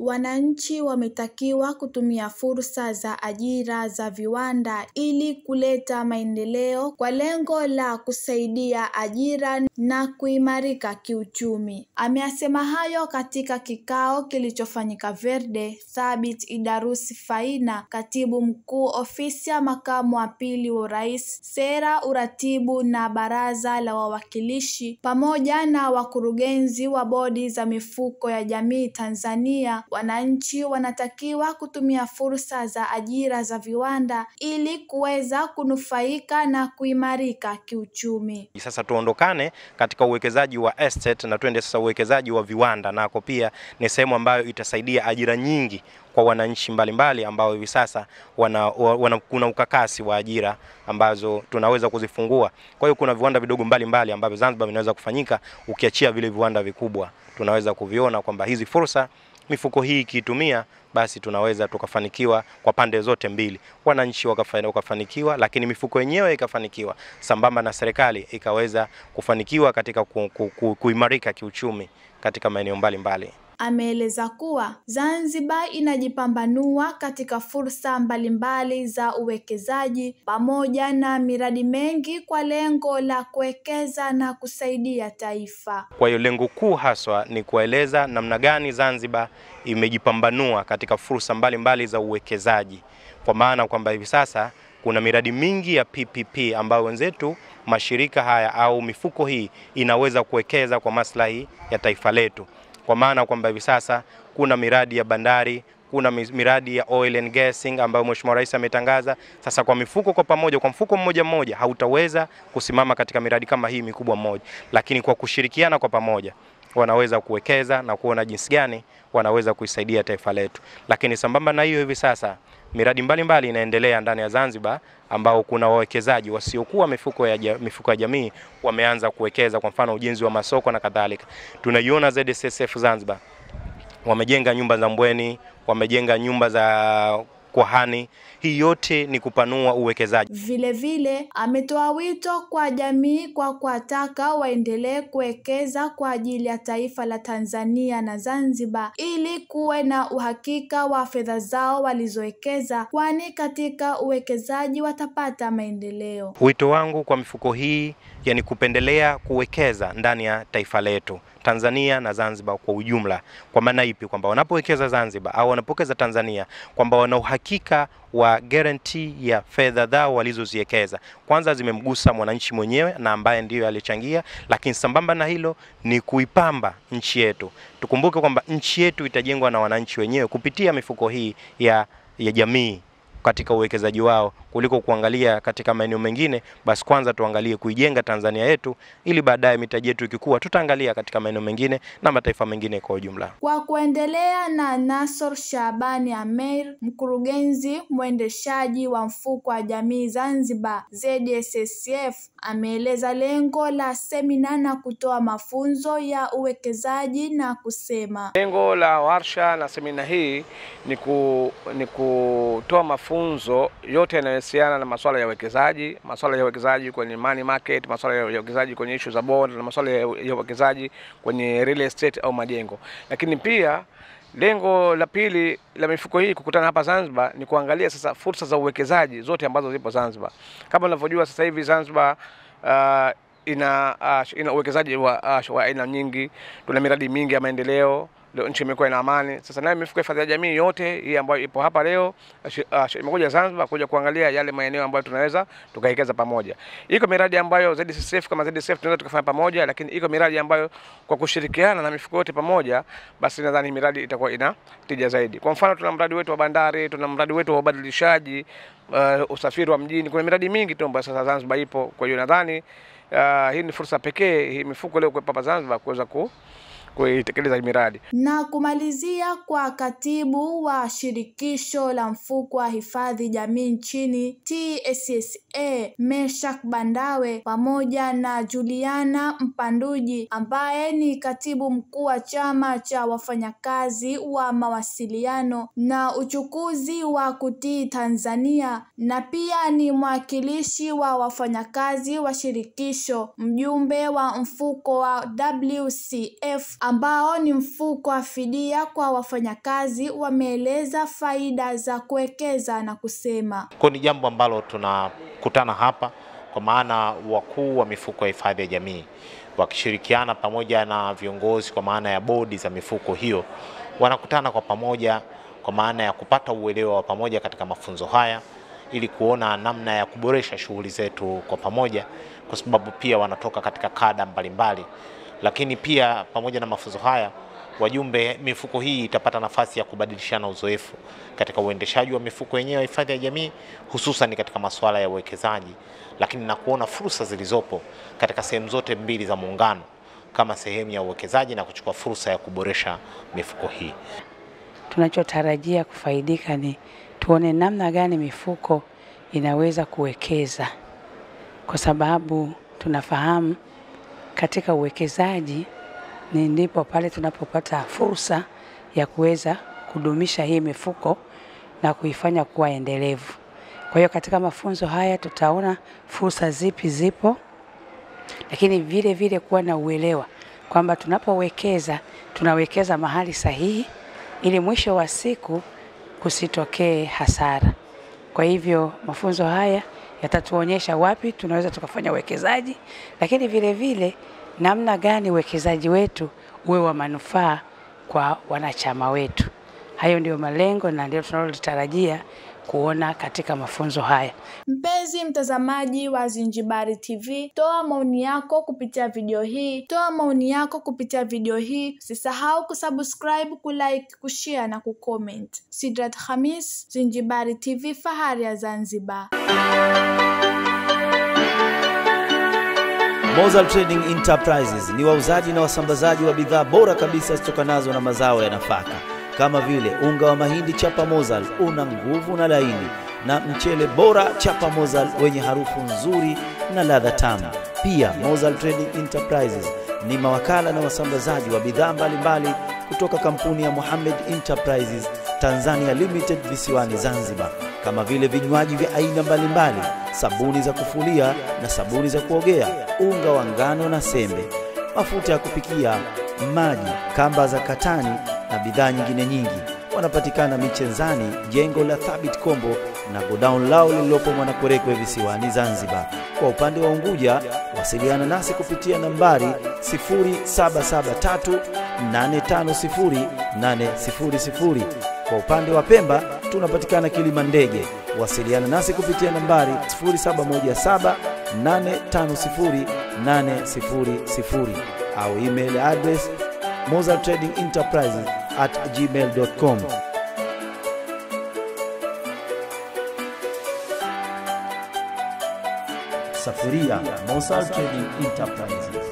wananchi wametakiwa kutumia fursa za ajira za viwanda ili kuleta maendeleo kwa lengo la kusaidia ajira na kuimarika kiuchumi. Ameyasema hayo katika kikao kilichofanyika Verde. Thabit Idarusi Faina, katibu mkuu ofisi ya makamu wa pili wa rais, sera, uratibu na baraza la wawakilishi, pamoja na wakurugenzi wa bodi za mifuko ya jamii Tanzania, wananchi wanatakiwa kutumia fursa za ajira za viwanda ili kuweza kunufaika na kuimarika kiuchumi. Sasa tuondokane katika uwekezaji wa estate na twende sasa uwekezaji wa viwanda, nako pia ni sehemu ambayo itasaidia ajira nyingi kwa wananchi mbalimbali ambao hivi sasa wana, wana, kuna ukakasi wa ajira ambazo tunaweza kuzifungua. Kwa hiyo kuna viwanda vidogo mbalimbali ambavyo Zanzibar vinaweza kufanyika, ukiachia vile viwanda vikubwa tunaweza kuviona kwamba hizi fursa mifuko hii ikiitumia basi tunaweza tukafanikiwa kwa pande zote mbili, wananchi wakafanikiwa, lakini mifuko yenyewe ikafanikiwa, sambamba na serikali ikaweza kufanikiwa katika ku, ku, ku, kuimarika kiuchumi katika maeneo mbalimbali. Ameeleza kuwa Zanzibar inajipambanua katika fursa mbalimbali za uwekezaji pamoja na miradi mengi kwa lengo la kuwekeza na kusaidia taifa. Kwa hiyo lengo kuu haswa ni kueleza namna gani Zanzibar imejipambanua katika fursa mbalimbali mbali za uwekezaji, kwa maana kwamba hivi sasa kuna miradi mingi ya PPP ambayo wenzetu mashirika haya au mifuko hii inaweza kuwekeza kwa maslahi ya taifa letu kwa maana kwamba hivi sasa kuna miradi ya bandari, kuna miradi ya oil and gassing ambayo Mheshimiwa Rais ametangaza. Sasa kwa mifuko kwa pamoja, kwa mfuko mmoja mmoja hautaweza kusimama katika miradi kama hii mikubwa mmoja, lakini kwa kushirikiana kwa pamoja wanaweza kuwekeza na kuona jinsi gani wanaweza kuisaidia taifa letu. Lakini sambamba na hiyo, hivi sasa miradi mbalimbali mbali inaendelea ndani ya Zanzibar ambao kuna wawekezaji wasiokuwa mifuko ya, mifuko ya jamii wameanza kuwekeza, kwa mfano ujenzi wa masoko na kadhalika. Tunaiona ZSSF Zanzibar wamejenga nyumba za Mbweni, wamejenga nyumba za Kwahani. Hii yote ni kupanua uwekezaji. Vile vile ametoa wito kwa jamii kwa kuwataka waendelee kuwekeza kwa ajili ya taifa la Tanzania na Zanzibar ili kuwe na uhakika wa fedha zao walizowekeza, kwani katika uwekezaji watapata maendeleo. Wito wangu kwa mifuko hii yani kupendelea kuwekeza ndani ya taifa letu Tanzania na Zanzibar kwa ujumla. Kwa maana ipi? Kwamba wanapowekeza Zanzibar au wanapowekeza Tanzania, kwamba wana uhakika wa guarantee ya fedha zao walizoziwekeza. Kwanza zimemgusa mwananchi mwenyewe na ambaye ndiyo alichangia, lakini sambamba na hilo ni kuipamba nchi yetu. Tukumbuke kwamba nchi yetu itajengwa na wananchi wenyewe kupitia mifuko hii ya, ya jamii katika uwekezaji wao kuliko kuangalia katika maeneo mengine. Basi kwanza tuangalie kuijenga Tanzania yetu, ili baadaye mitaji yetu ikikua, tutaangalia katika maeneo mengine na mataifa mengine kwa ujumla. Kwa kuendelea na Nasor Shabani Ameir, mkurugenzi mwendeshaji wa mfuko wa jamii Zanzibar ZSSF, ameeleza lengo la semina na kutoa mafunzo ya uwekezaji na kusema lengo la warsha na semina hii ni, ku, ni kutoa mafunzo yote yanayohusiana na masuala ya uwekezaji, masuala ya uwekezaji kwenye money market, masuala ya uwekezaji kwenye issue za bond na masuala ya uwekezaji kwenye real estate au majengo. Lakini pia lengo la pili la mifuko hii kukutana hapa Zanzibar ni kuangalia sasa fursa za uwekezaji zote ambazo zipo Zanzibar. Kama unavyojua sasa hivi Zanzibar uh, ina uh, ina uwekezaji wa uh, wa aina nyingi, tuna miradi mingi ya maendeleo leo nchi imekuwa ina amani. Sasa nayo mifuko ya hifadhi ya jamii yote hii ambayo ipo hapa leo uh, imekuja Zanzibar kuja kuangalia yale maeneo ambayo tunaweza tukawekeza pamoja. Iko miradi ambayo ZSSF kama ZSSF tunaweza tukafanya pamoja, lakini iko miradi ambayo kwa kushirikiana na mifuko yote pamoja, basi nadhani miradi itakuwa ina tija zaidi. Kwa mfano, tuna mradi wetu wa bandari, tuna mradi wetu wa ubadilishaji uh, usafiri wa mjini. Kuna miradi mingi tu ambayo sasa Zanzibar ipo. Kwa hiyo nadhani uh, hii ni fursa pekee hii mifuko leo kuwepo hapa Zanzibar kuweza ku kuitekeleza miradi. Na kumalizia kwa katibu wa shirikisho la mfuko wa hifadhi jamii nchini TSSA Meshak Bandawe pamoja na Juliana Mpanduji ambaye ni katibu mkuu wa chama cha wafanyakazi wa mawasiliano na uchukuzi wa kutii Tanzania na pia ni mwakilishi wa wafanyakazi wa shirikisho, mjumbe wa mfuko wa WCF ambao ni mfuko wa fidia kwa wafanyakazi wameeleza faida za kuwekeza na kusema Kwa ni jambo ambalo tunakutana hapa kwa maana wakuu wa mifuko ya hifadhi ya jamii wakishirikiana pamoja na viongozi kwa maana ya bodi za mifuko hiyo wanakutana kwa pamoja kwa maana ya kupata uelewa wa pamoja katika mafunzo haya ili kuona namna ya kuboresha shughuli zetu kwa pamoja, kwa sababu pia wanatoka katika kada mbalimbali. Lakini pia pamoja na mafunzo haya, wajumbe mifuko hii itapata nafasi ya kubadilishana uzoefu katika uendeshaji wa mifuko yenyewe ya hifadhi ya jamii, hususan katika masuala ya uwekezaji, lakini na kuona fursa zilizopo katika sehemu zote mbili za muungano kama sehemu ya uwekezaji na kuchukua fursa ya kuboresha mifuko hii. Tunachotarajia kufaidika ni tuone namna gani mifuko inaweza kuwekeza, kwa sababu tunafahamu katika uwekezaji ni ndipo pale tunapopata fursa ya kuweza kudumisha hii mifuko na kuifanya kuwa endelevu. Kwa hiyo katika mafunzo haya tutaona fursa zipi zipo, lakini vile vile kuwa na uelewa kwamba tunapowekeza tunawekeza mahali sahihi ili mwisho wa siku kusitokee hasara. Kwa hivyo mafunzo haya yatatuonyesha wapi tunaweza tukafanya uwekezaji, lakini vile vile namna gani uwekezaji wetu uwe wa manufaa kwa wanachama wetu. Hayo ndio malengo na ndio tunalotarajia kuona katika mafunzo haya. Mpenzi mtazamaji wa Zinjibari TV, toa maoni yako kupitia video hii, toa maoni yako kupitia video hii. Usisahau kusubscribe, kulike, kushare na kucomment. Sidrat Khamis, Zinjibari TV, fahari ya Zanzibar. Mozal Trading Enterprises ni wauzaji na wasambazaji wa bidhaa bora kabisa zitokanazo na mazao ya nafaka kama vile unga wa mahindi chapa Mozal una nguvu na laini, na mchele bora chapa Mozal wenye harufu nzuri na ladha tamu. Pia Mozal Trading Enterprises ni mawakala na wasambazaji wa bidhaa mbalimbali kutoka kampuni ya Mohammed Enterprises Tanzania Limited visiwani Zanzibar, kama vile vinywaji vya aina mbalimbali, sabuni za kufulia na sabuni za kuogea, unga wa ngano na sembe, mafuta ya kupikia, maji, kamba za katani na bidhaa nyingine nyingi. Wanapatikana Michenzani, jengo la Thabit Kombo na godown lao lililopo Mwanakwerekwe visiwani Zanzibar. Kwa upande wa Unguja, wasiliana nasi kupitia nambari 0773850800. Kwa upande wa Pemba tunapatikana Kilima Ndege, wasiliana nasi kupitia nambari 0717850800 au email address Mozart Trading Enterprises at gmail.com. Safuria Mozart Trading Enterprises.